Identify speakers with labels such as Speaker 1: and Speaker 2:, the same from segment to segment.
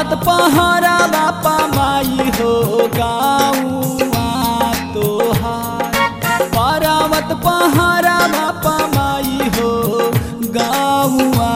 Speaker 1: पहारा बापा माई हो गाऊआ तोहार पर्वत पहारा बापा माई हो गाऊआ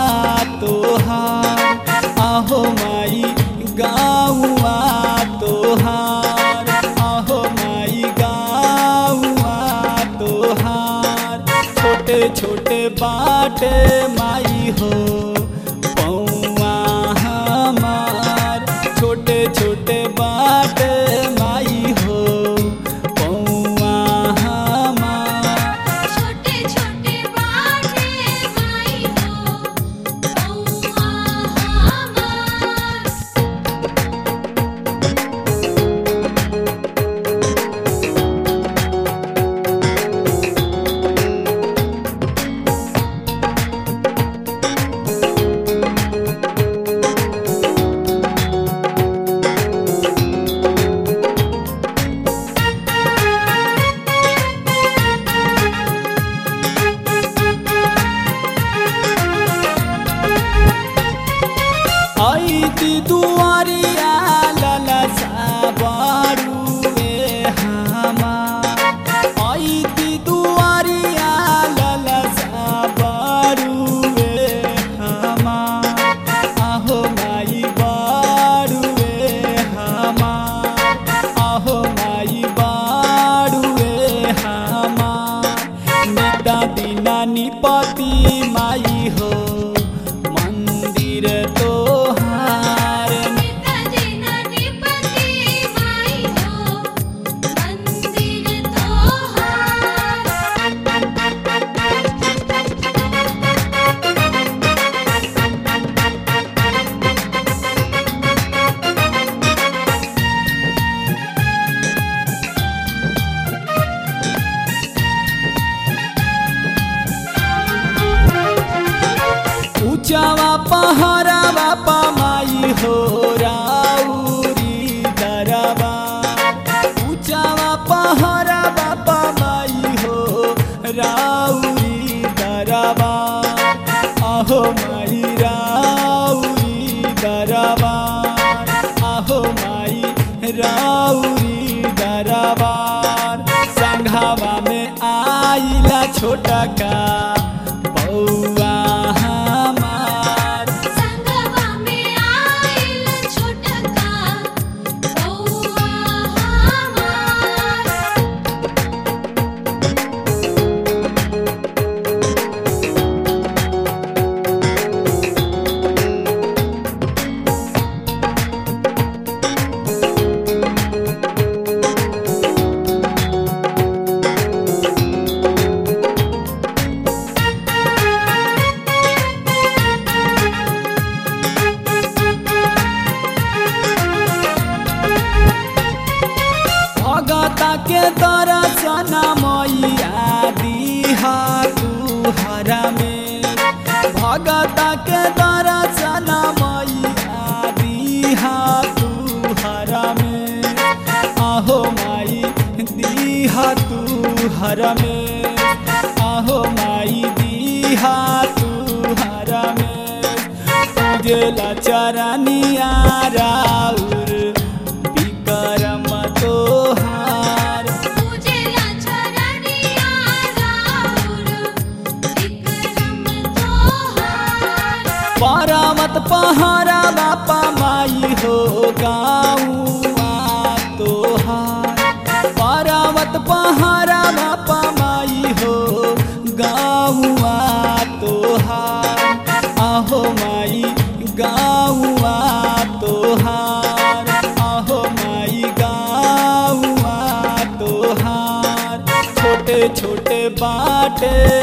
Speaker 1: तोहार आहो माई गाऊआ तोहार आहो माई गाऊआ तोहार छोटे छोटे बाटे माई हो पौआ हमार छोटे छोटे बाटे माई हो पौआ हमार
Speaker 2: छोटे छोटे बाटे माई हो पौआ हमार
Speaker 1: ऐती दुआरिया ललसा बारुए हमार ऐती दुआरिया ललसा बारुए हमार आहो माई बारुए हमार आहो माई बारुए हमार निता दिना निपति माई हो मंदिर तोहार
Speaker 2: पिताजी ननिपति माई हो मंदिर तोहार
Speaker 1: ऊंचावा पहाड़ा बापा माई हो राउरी दरबा ऊंचावा पहाड़ा बापा माई हो राउरी दरबा आहो माई राउरी दरबा आहो माई राउरी दरबार संघावा में आइला छोटा का बौआ हमार
Speaker 2: संगवा में आइल छोटका बौआ हमार
Speaker 1: भगता के दर्शन मैया दिहा तू हरा में भगता के दर्शन मैया दिहा तू हरा में आहो माई दिहा तू हरा में आहो माई दिहा तू हरा में पूजला चरनिया राउर विक्रम तोहार
Speaker 2: पूजेला चरनिया राउर विक्रम तोहार
Speaker 1: पर्वत पहाड़ा बापा माई हो गाऊआ तोहार पर्वत पहाड़ा बापा माई हो गाऊआ तोहार आहो माई गाऊआ तोहार आहो माई गाऊआ तोहार छोटे छोटे बाटे